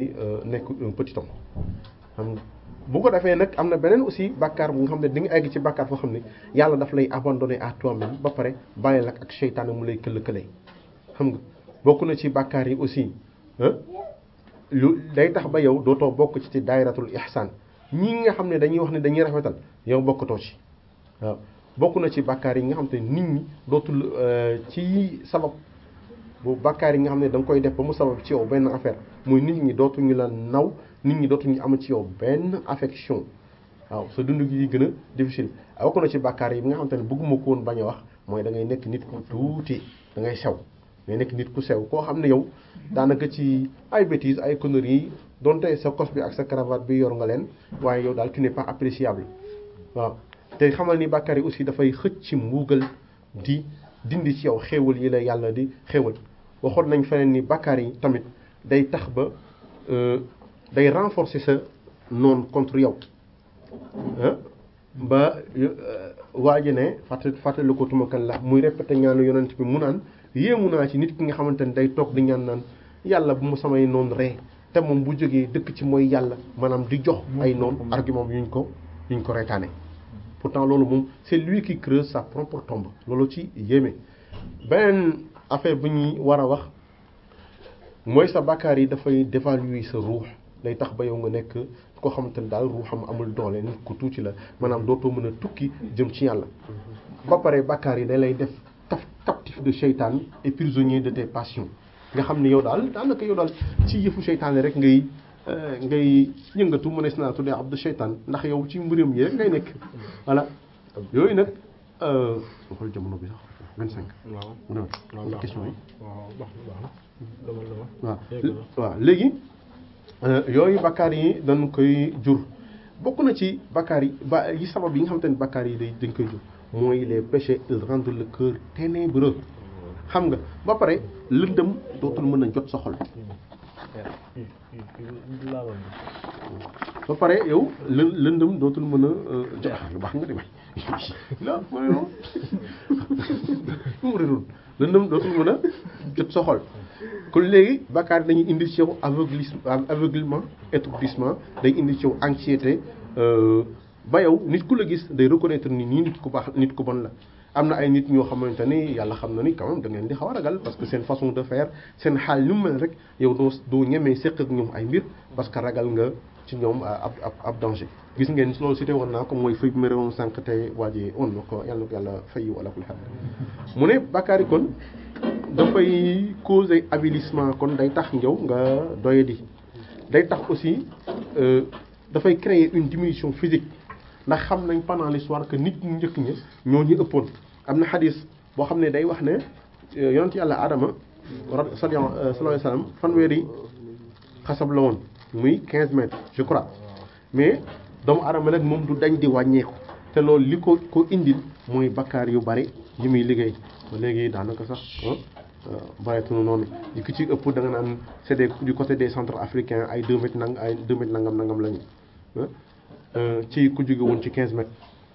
nekk un petit homme xam nga bu ko defee nag am na beneen aussi bàkkaar bu nga xam ne di nga egg ci bàkkaar foo xam ne yàlla daf lay abandonné à toi-même ba pare bàyyi la ak seytaane mu lay këll-këlee xam nga bokk na ci bàkkaar yi aussi lu day tax ba yow dootoo bokk ci ci daayiratul ihsaan ñi nga xam ne dañuy wax ne dañuy rafetal yow bokkatoo ci waaw bokk na ci bàkkaar yi nga xam te nit ñi dootul ci sabab bu bàkkaar yi nga xam ne da nga koy def ba mu sabab ci yow benn affaire muy nit ñi dootuñu la naw nit ñi dootuñu am ci yow benn affection waaw sa dund gi gën a difficile bokk na ci bàkkaar yi nga xam te ne bëgguma ko woon bañ a wax mooy da ngay nekk nit ku tuuti da ngay sew ngay nekk nit ku sew koo xam ne yow daanaka ci ay bêtises ay conneries yi donte sa cos bi ak sa cravate bi yor nga leen waaye yow daal tu n'es pas appréciable waaw te xamal ni bàkkaar yi aussi dafay xëcc ci mbuugal di dindi ci yow xéewal yi la yàlla di xéewal waxoon nañ feneen ni bàkkaar yi tamit day tax ba day renforcer sa noon contre yow ba waa ji ne fàttali fàttali ko tumakan la muy répété ñaanu yonent bi mu naan yéemu naa ci nit ki nga xamante ne day toog di ñaan naan yàlla bu mu samay noon ree te moom bu jógee dëkk ci mooy yàlla maanaam di jox ay noon argument yuñ ko yuñ ko reetaane pourtant loolu moom c'est lui qui creuse sa propre tombe loolu ci yéeme beneen affaire bu ñuy war a wax mooy sa bàkkaar yi dafay dévaluer sa ruux day tax ba yow nga nekk koo xamante ne daal ruuxam amul doole nit ku tuuti la maanaam dootoo mën a tukki jëm ci yàlla ba pare bàkkaar yi da lay def taf captif de seytaan et prisonnier de tes passions nga xam ne yow daal daanaka yow daal ci yëfu seytaan rek ngay ngay yëngatu mu ne si naa tuddee abdu seytaan ndax yow ci mbiram yi rek ngay nekk voilà yooyu nag xool jamono bi sax vingt cinq waaw mu ne question yi waaw baax na baax na demal demal waaw waaw léegi yooyu bakkaar yi dañ koy jur bokk na ci bakkaar yi ba yi sabab yi nga xamante ne bakkaar yi day dañ koy jur mooy les péchés ils rendent le cœur ténébreux xam nga ba pare lëndëm dootul mën a jot sa xol ba pare yow lë lëndëm dootul mën a jot lu baax nga di may la ma ne mu réerul lëndëm dootul mën a jot sa xol kon léegi bakkaar dañuy indi ci yow aveuglisme aveuglement étourdissement day indi ci yow anxiété ba yow nit ku la gis day reconnaître ni nii nit ku baax nit ku bon la am na ay nit ñoo xamante ni yàlla xam na ni quand même da ngeen di xaw a ragal parce que seen façon de faire seen xaal ñu mel rek yow doo doo ñemee séq ak ñoom ay mbir parce que ragal nga ci ñoom ab ab ab danger gis ngeen loolu cité woon naa ko mooy fay bi ma réewoon sànq te waajee on na ko yàlla na ko yàlla fay wala kul xam mu ne bàkkaar yi kon dafay causer avilissement kon day tax njaw nga doyadi day tax aussi dafay créer une diminution physique ndax xam nañ pendant l'histoire que nit ñu njëkk ñi ñoo ñu ëppoon am na xadis boo xam ne day wax ne yonent yàlla Adama sallallahu alayhi wa sallam fanweeri xasab la woon muy 15 mètres je crois mais doomu Adama nag moom du dañ di wàññeeku te loolu li ko ko indil mooy bakkaar yu bari yi muy liggéey ba léegi daanaka sax bareetunu noonu yi ki ci ëpp da nga naan c'est des du côté des centres africains ay 2 mètres nang ay 2 mètres nangam nangam lañu ci ku jóge woon ci 15 mètres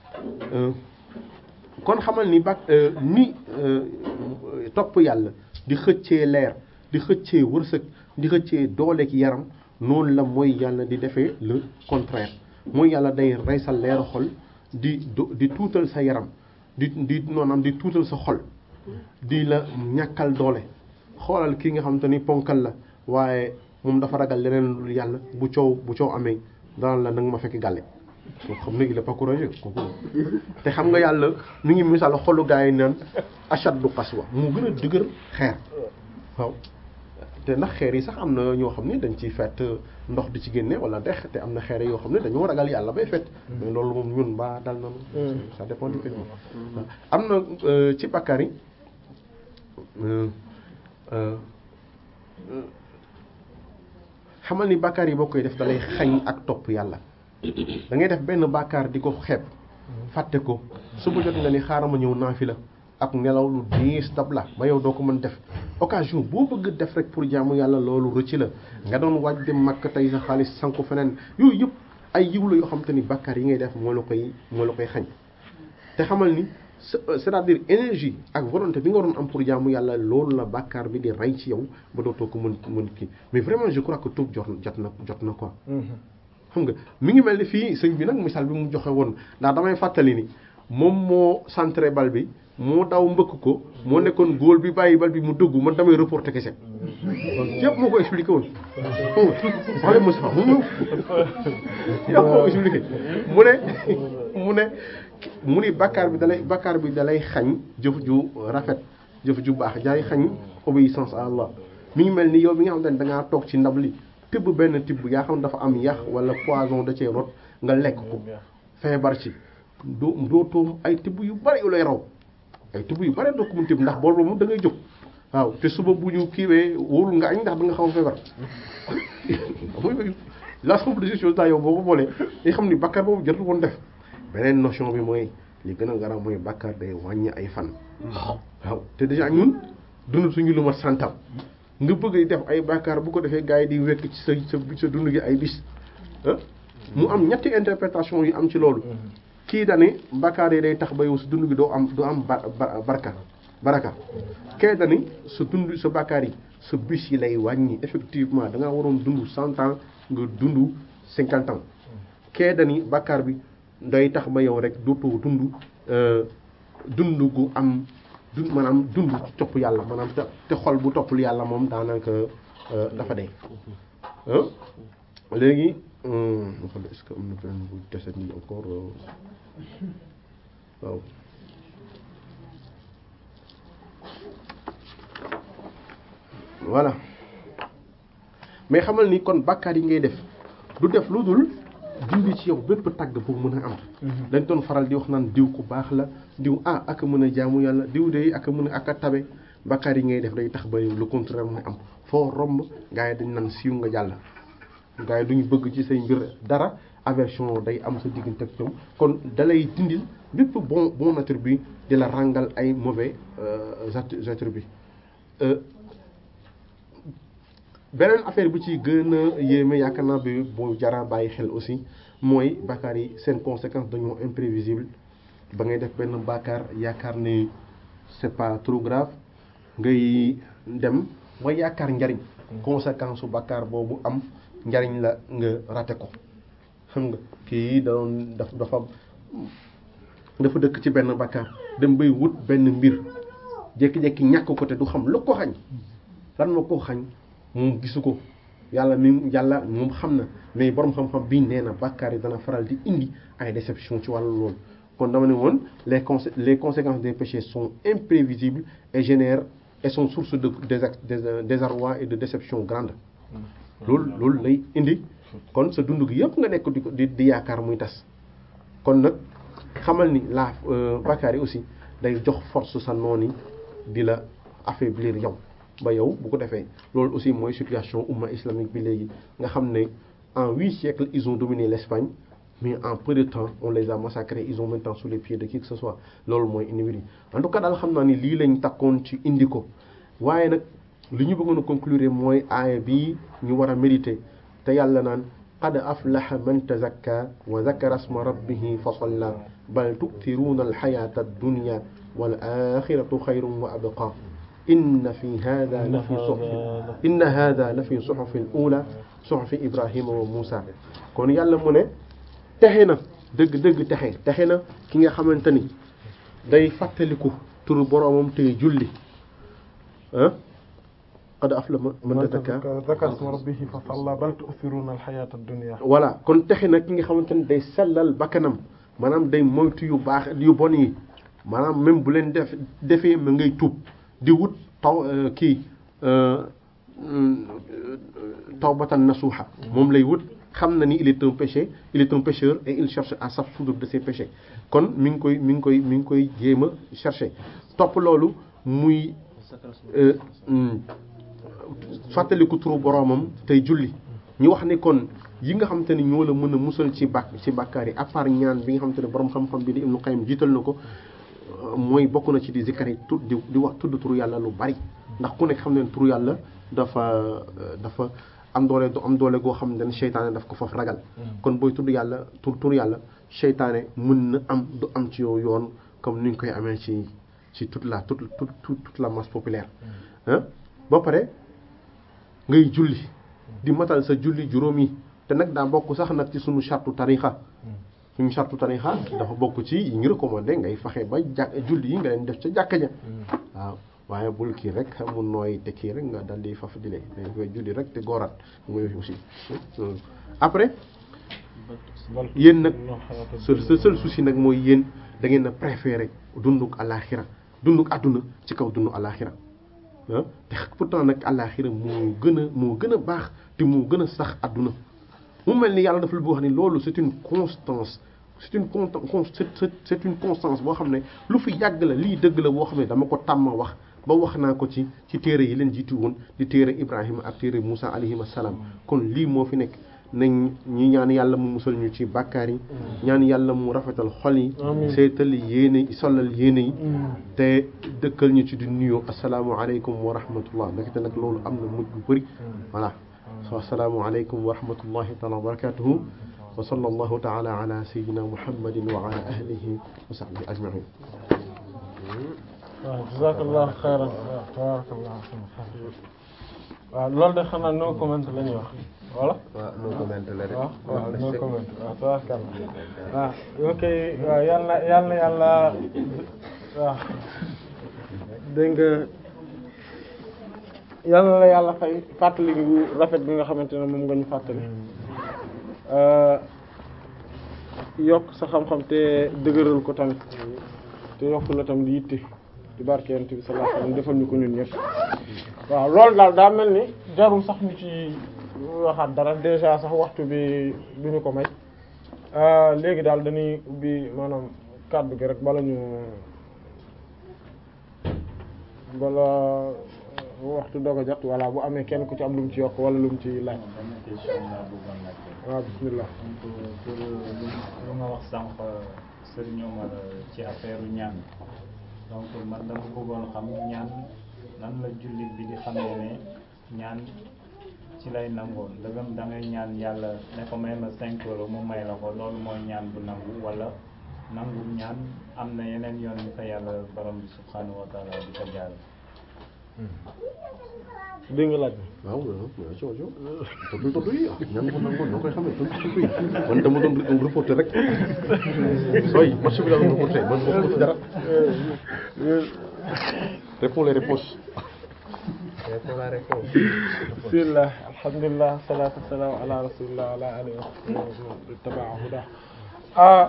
kon xamal ni bak ni topp yàlla di xëccee leer di xëccee wërsëg di xëccee dooleek yaram noonu la mooy yàlla di defee le contraire mooy yàlla day rey sa leeru xol di di tuutal sa yaram di di noonam di tuutal sa xol di la ñàkkal doole xoolal kii nga xam te ni ponkal la waaye moom dafa ragal leneen lu yàlla bu coow bu coow amee daan la nanga ma fekk gàlle koo xam ne il est pas courageux kooku te xam nga yàlla mi ngi misaal xolu gaa yi naan ashaddu qaswa mu gën a dëgër xeer waaw te ndax xeer yi sax am na ñoo xam ne dañ ciy fett ndox di ci génne wala dex te am na xeer yoo xam ne dañoo ragal yàlla bay fett mais loolu moom ñun ba dal na ça dépend du pays am na ci bàkkaar yi xamal ni bàkkaar yi boo koy def dalay xañ ak topp yàlla da ngay def benn bàkkaar di ko xeeb fàtte ko suba jot nga ni xaaral ma ñëw naafi la ak nelaw lu diis dab la ba yow doo ko mën def occasion boo bëgg def rek pour jaamu yàlla loolu rëcc la nga doon waaj dem màkk tey sa xaalis sanku feneen yooyu yëpp ay yiw la yoo xam te ni bàkkaar yi ngay def moo la koy moo la koy xañ te xamal ni c'est-à-dire énergie ak volonté bi nga waroon am pour jaamu yàlla loolu la bàkkaar bi di rey ci yow ba dootoo ko mën mën kii mais vraiment je crois que tuub jot jot na jot na quoi. xam nga mi ngi mel ni fii sëñ bi nag misaal bi mu joxe woon ndax damay fàttali ni moom moo centré bal bi moo daw mbëkk ko moo nekkoon góol bi bàyyi bal bi mu dugg man damay reporté kese donc yëpp moo ko expliqué woon xam nga wala Moussa moom yëpp moo ko expliqué mu ne mu ne mu ni bakkaar bi dalay bakkaar bi dalay xañ jëf ju rafet jëf ju baax jaay xañ obéissance à Allah mi ngi mel ni yow bi nga xam ne da ngaa toog ci ndab li tibb benn tibb yaa xam dafa am yax wala poison da cee rot nga lekk ko feebar ci doo dootoo ay tibb yu bari yu lay raw ay tibb yu bari doo ko mun tibb ndax boobu moom da ngay jóg waaw te suba bu ñu kiiwee wóorul nga añ ndax da nga xaw a feebar l'ensemble de ces choses là yow boo ko boolee nga xam ni bakkaar boobu jotul woon def beneen notion bi mooy li gën a garaaw mooy bakkaar day wàññi ay fan waaw te déjà ñun dund suñu lu ma santam nga bëgg def ay bakkaar bu ko defee gars yi di wekk ci sa sa sa dund gi ay bis mu am ñetti interprétation yu am ci loolu kii dani bakkaar yi day tax ba yow sa dund gi doo am doo am barka baraka kee dani sa dund sa bakkaar yi sa bis yi lay wàññi effectivement da nga waroon dund cent ans nga dund cinquante ans kee dani bakkaar bi day tax ba yow rek dootoo dund dund gu am dund maanaam dund topp yàlla maanaam te te xol bu toppul yàlla moom daanaka dafa dee léegi est-ce que am na benn bu dese nii encore waaw voilà mais xamal ni kon bàkkaar yi ngay def du def lu dul dindi ci yow bépp tagg boobu mën a am dañ doon faral di wax naan diw ku baax la diw ah ak a mën a jaamu yàlla diw de ak a mën a ak a tabe bàkkaar yi ngay def day tax ba yow le contraire mooy am foo romb gars yi dañ naan siiw nga jàll gars yi duñu bëgg ci say mbir dara aversion day am sa diggante ak ñoom kon dalay dindil bépp bon bon attribut di la ràngal ay mauvais attribut beneen affaire bu ci gën a yéeme yaakaar naa bi bu jara bàyyi xel aussi mooy bàkkaar yi seen conséquence dañoo imprévisible ba ngay def benn bàkkaar yaakaar ni c'est pas trop grave ngay dem ba yaakaar njariñ conséquence su bàkkaar boobu am njariñ la nga raté ko xam nga kii doon daf dafa dafa dëkk ci benn bàkkaar dem bay wut benn mbir jékki-jékki ñàkk ko te du xam lu ko xañ lan moo ko xañ moom gisu ko yàlla mi yàlla moom xam na mais borom xam-xam bii nee na bàkkaar yi dana faral di indi ay déception ci wàllu loolu kon dama ne woon les consé les conséquences des péchés sont imprévisibles et génèrent et sont source de de désarroi et de déception grande loolu loolu lay indi kon sa dund gi yëpp nga nekk di ko di di yaakaar muy tas kon nag xamal ni la bàkkaar yi aussi day jox force sa noon yi di la affaiblir yow ba yow bu ko defee loolu aussi mooy situation umma islamique bi léegi nga xam ne en huit siècles ils ont dominé l'Espagne mais en peu de temps on les a massacrés ils ont maintenant sous les pieds de qui que ce soit loolu mooy indi mbir yi en tout cas daal xam naa ni lii lañ takkoon ci indi ko waaye nag li ñu bëggoon a conclure mooy aaya bii ñu war a méditer te yàlla naan qad aflaha man tazakka wa zakara asma rabbihi fa salla bal tu'thiruna alxayata ad-dunya wal axiratu xayrun wa abqa inna fi hada la fi suhuf inna hada la fi suhufi al-ula suhufi Ibrahima wa Musa kon yàlla mu ne texe na dëgg dëgg texe texe na ki nga xamante ni day fàttaliku turu boroomam tey julli ah qad aflaha man tazakka zakara isma rabbihi fa salla bal tu'thiruna al-hayata ad-dunya voilà kon texe na ki nga xamante ni day sellal bakkanam maanaam day moytu yu baax yu bon yi maanaam même bu leen def defee ma ngay tuub di wut taw kii tawbatan nasuha moom lay wut xam na ni il est un péché il est un pécheur et il cherche à s'absoudre de ses péchés kon mi ngi koy mi ngi koy mi ngi koy jéem a chercher topp loolu muy fàttaliku turu boroomam tey julli ñu wax ni kon yi nga xamante ni ñoo la mën a musal ci bàkk ci bàkkaar yi à part ñaan bi nga xamante ne boroom xam-xam bi di Ibnu Qayyim jiital na ko mooy bokk na ci di zikkar yi tu di di wax tudd turu yàlla lu bari ndax ku nekk xam ne turu yàlla dafa dafa am doole du am doole goo xam ne seytaane daf ko faf ragal kon booy tudd yàlla tur turu yàlla seytaane mën na am du am ci yow yoon comme ni ñu koy amee ci ci toute la toute toute toute la masse populaire ah ba pare ngay julli di matal sa julli juróom yi te nag daa bokk sax nag ci sunu chartu tarixa suñu chartu tarixa dafa bokk ci yi ñu recommandé ngay fexe ba jàkk julli yi nga leen def ca jàkka ja waaw waaye bul kii rek mu nooy te kii rek nga dal di faf di lee dañ koy julli rek te góoraat muy aussi après yéen nag seul seul seul souci nag mooy yéen da ngeen a préféré dunduk alaxira dunduk àdduna ci kaw dundu alaxira ah te pourtant nag alaxira moo gën a moo gën a baax te moo gën a sax àdduna mu mel ni yàlla dafa la bu wax ni loolu c'est une constance c'est une con c'est une constance boo xam ne lu fi yàgg la lii dëgg la boo xam ne dama ko tàmma wax ba wax naa ko ci ci téere yi leen jiitu woon di téere Ibrahima ak téere Moussa alayhim salaam kon lii moo fi nekk nañ ñi ñaan yàlla mu musal ñu ci bàkkaar yi ñaan yàlla mu rafetal xol yi seetal yéene solal yéene yi te dëkkal ñu ci di nuyoo asalaamualeykum wa rahmatullah ndaxte nag loolu am na mujj bu bëri voilà so asalaamualeykum wa rahmatullahi taala wa barakatuhu wa sallallahu taala ala sayyidina muhammadin wa ala ahlihi wa sahbihi ajmain waaw jazakallahu xayran waaw tabarakallah waaw loolu de xanaa no comment la ñuy wax voilà waaw no comment la rek waaw waaw no comment waaw tabarakallah waaw ok waaw yal na yal na yàlla waaw dégg nga yal na la yàlla fay fàttali gu rafet bi nga xamante ne moom nga ñu fàttali yokk sa xam-xam te dëgëral ko tamit te yokk la tam di yitte di barke yonent bi sallallahu alayhi wasallam defal ñu ko ñun ñëpp waaw loolu daal daa mel ni jarul sax ñu ci waxaat dara déjà sax waxtu bi du ñu ko may léegi daal dañuy ubbi maanaam kàddu gi rek bala ñu bala waxtu doog a jot walla bu amee kenn ku ci am lu mu ci yokk wala lu mu ci laaj waaw bismillah pour lu nga wax sànq Serigne Omar ci affaire ñaan donc man dama bëggoon xam ñaan nan la jullit bi di xamee ne ñaan ci lay nangoo ndëgam da ngay ñaan yàlla ne ko may ma cinq euros mu may la ko loolu mooy ñaan bu nangu wala nangu ñaan am na yeneen yoon yu fa yàlla borom bi subhanahu wa taala di ko jaar dégg nga laaj waaw waaw waaw coow coow tontu tontu yi ah ñaan ko nangoon noo koy xamee tontu tontu yi man dama doon reporter rek sooy match bi la doon reporter man bokk ci dara réponds les réponses réponds la réponse bismillah alhamdulillah salatu wassalamu ala rasulillah wa ala alihi wa sahbihi taba'a huda ah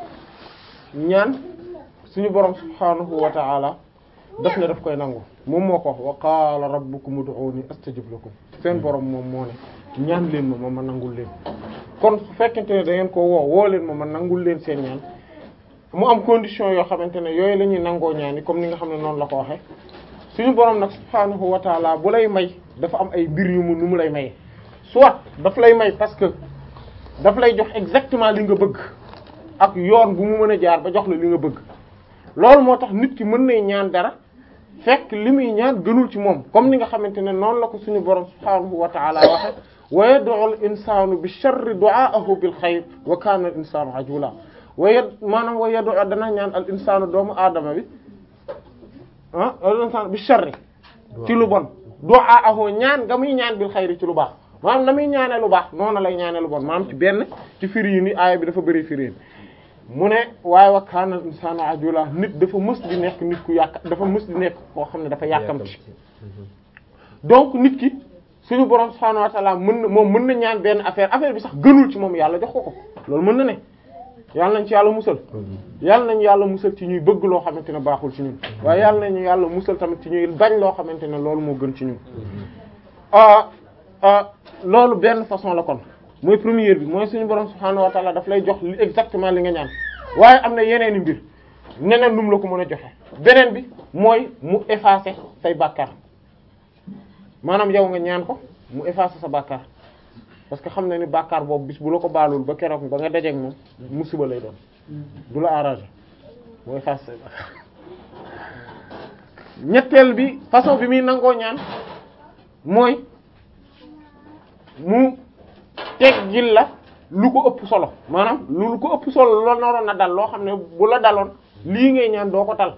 ñaan suñu borom subhanahu wa ta'ala daf ne daf koy nangu moom moo ko wax wa qaala rabbukum ud'uuni astajib lakum seen borom moom moo ne ñaan leen ma ma ma nangul leen kon su fekkente ne da ngeen ko woo woo leen ma ma nangul leen seen ñaan mu am condition yoo xamante ne yooyu la ñuy nangoo ñaan yi comme ni nga xam ne noonu la ko waxee suñu borom nag subhaanahu wa taala bu lay may dafa am ay mbir yu mu nu mu lay maye soit daf lay may parce que daf lay jox exactement li nga bëgg ak yoon bu mu mën a jaar ba jox la li nga bëgg loolu moo tax nit ki mën nay ñaan dara fekk li muy ñaan gënul ci moom comme ni nga xamante ne noonu la ko suñu borom subhaanahu wa taala waxe wa yad'u al insanu bi sharri du'aahu bil xayr wa kana al insanu ajula wa yad maanaam wa yad'u dana ñaan al insanu doomu aadama bi ah al insanu bi sharri ci lu bon du'aahu ñaan nga muy ñaan bil xayri ci lu baax maanaam na muy ñaane lu baax noonu lay ñaane lu bon maanaam ci benn ci firi yi ni aaya bi dafa bëri firi mu ne waaye wa kaana al insaanu ajula nit dafa mës di nekk nit ku yàq dafa mës di nekk koo xam ne dafa yàkkamti donc nit ki suñu borom subhaanahu wa ta'ala mën na moom mën na ñaan benn affaire affaire bi sax gënul ci moom yàlla jox ko ko loolu mën na ne yàlla nañ ci yàlla musal yàlla nañu yàlla musal ci ñuy bëgg loo xamante ne baaxul ci ñun waaye yàlla nañu yàlla musal tamit ci ñuy bañ loo xamante ne loolu moo gën ci ñun ah ah loolu benn façon la kon mooy première bi mooy suñu borom subhaanahu wa ta'ala daf lay jox li exactement li nga ñaan waaye am na yeneen i mbir neneen nu mu la ko mën a joxe beneen bi mooy mu effacer say bàkkaar maanaam yow nga ñaan ko mu effacer sa bàkkaar parce que xam na ni bàkkaar boobu bis bu la ko baalul ba keroog ba nga dajeek moom musiba lay doon du la arranger mu effacer say bàkkaar ñetteel bi façon bi muy nangoo ñaan mooy mu teggil la lu ko ëpp solo maanaam lu ko ëpp solo loo naroon na dal loo xam ne bu la daloon lii ngay ñaan doo ko tal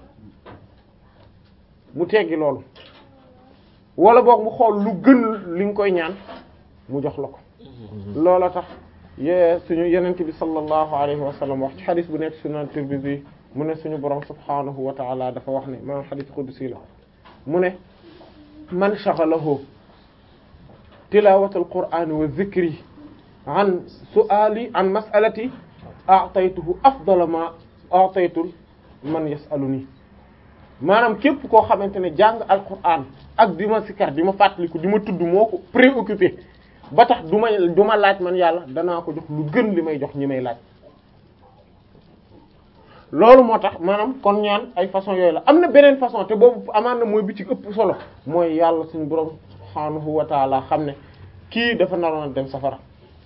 mu teggi loolu wala boog mu xool lu gën li nga koy ñaan mu jox la ko loola tax yee suñu yenent bi sallallahu alayhi wa sallam wax ci xadis bu nekk sunan Tirmidhi mu ne suñu borom subhanahu wa ta'ala dafa wax ne maanaam xadis qudsi la mu ne man shaghalahu tilawat al-Qur'an wa dhikri an su'ali an mas'alati a'taytuhu afdala ma a'taytu man yas'aluni maanaam képp koo xamante ne jàng alquran ak di ma sikar di ma fàttaliku di ma tudd moo ko préoccupé ba tax du ma du ma laaj man yàlla danaa ko jox lu gën li may jox ñi may laaj loolu moo tax maanaam kon ñaan ay façon yooyu la am na beneen façon te boobu amaan na mooy bi ci ëpp solo mooy yàlla suñu borom subhaanahu wa taala xam ne kii dafa naroon a dem safara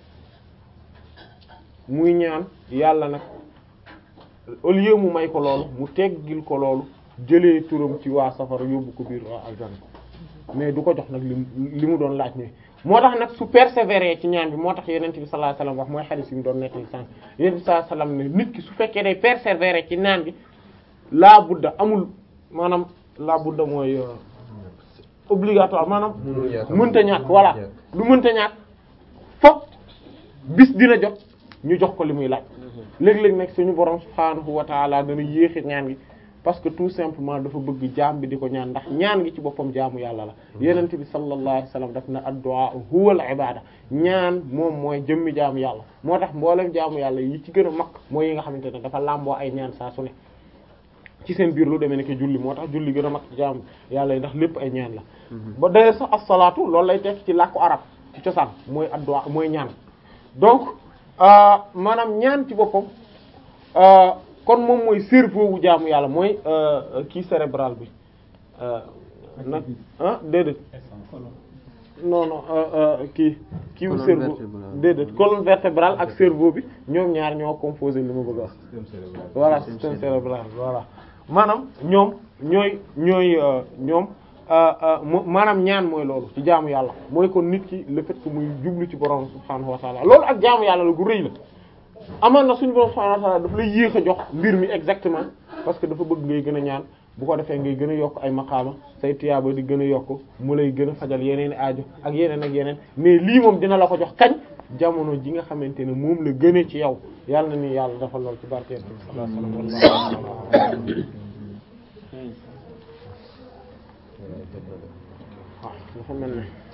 muy ñaan yàlla nag au lieu mu may ko loolu mu teggil ko loolu jëlee turam ci waa safara yóbbu ko biir waa aljanna mais du ko jox nag li li mu doon laaj ne moo tax nag su persévérer ci ñaan bi moo tax yenent bi sallallahu alayhi wasallam wax mooy hadith yi mu doon nekk li sànq yenent bi sallallahu alayhi wasallam ne nit ki su fekkee day persévérer ci ñaan bi laa budda amul maanaam laa budda mooy obligatoire maanaam mënta ñàkk voilà lu mënta ñàkk fokk bis dina jot ñu jox ko li muy laaj léeg-léeg nag suñu borom subhaanahu wa taala dana yéexi ñaan gi parce que tout simplement dafa bëgg jaam bi di ko ñaan ndax ñaan gi ci boppam jaamu yàlla la yenent bi sallallahu alayhi wasallam daf na ad-du'a huwa al-ibada ñaan moom mooy jëmmi jaamu yàlla moo tax mboolem jaamu yàlla yi ci gën a mag mooy yi nga xamante ne dafa làmboo ay ñaan saa su ne ci seen biir lu demee nekk julli moo tax julli gën a mag ci jaamu yàlla yi ndax lépp ay ñaan la ba d'ailleurs sax as-salaatu loolu lay tekk ci làkku arab ci cosaan mooy ad-du'a mooy ñaan donc maanaam ñaan ci boppam kon moom mooy cerveau wu jaamu yàlla mooy kii cérébral bi nag ah déedéet non non kii kii wu cerveau déedéet colonne vertébrale ak cerveau bi ñoom ñaar ñoo composé li ma bëgg a wax voilà système cérébral voilà maanaam ñoom ñooy ñooy ñoom maanaam ñaan mooy loolu ci jaamu yàlla mooy kon nit ki le fait que muy jublu ci borom subhaanahu wa ta'ala loolu ak jaamu yàlla la gu rëy la amaan na suñu borom subhaanahu wa ta'ala daf lay yéex a jox mbir mi exactement parce que dafa bëgg ngay gën a ñaan bu ko defee ngay gën a yokk ay maqaama say tiyaaba di gën a yokk mu lay gën a fajal yeneen aajo ak yeneen ak yeneen mais lii moom dina la ko jox kañ jamono ji nga xamante ne moom la gënee ci yow yàlla na ni yàlla dafa lool ci barkeel sallallahu alayhi wa sallam waaw dafa mel ne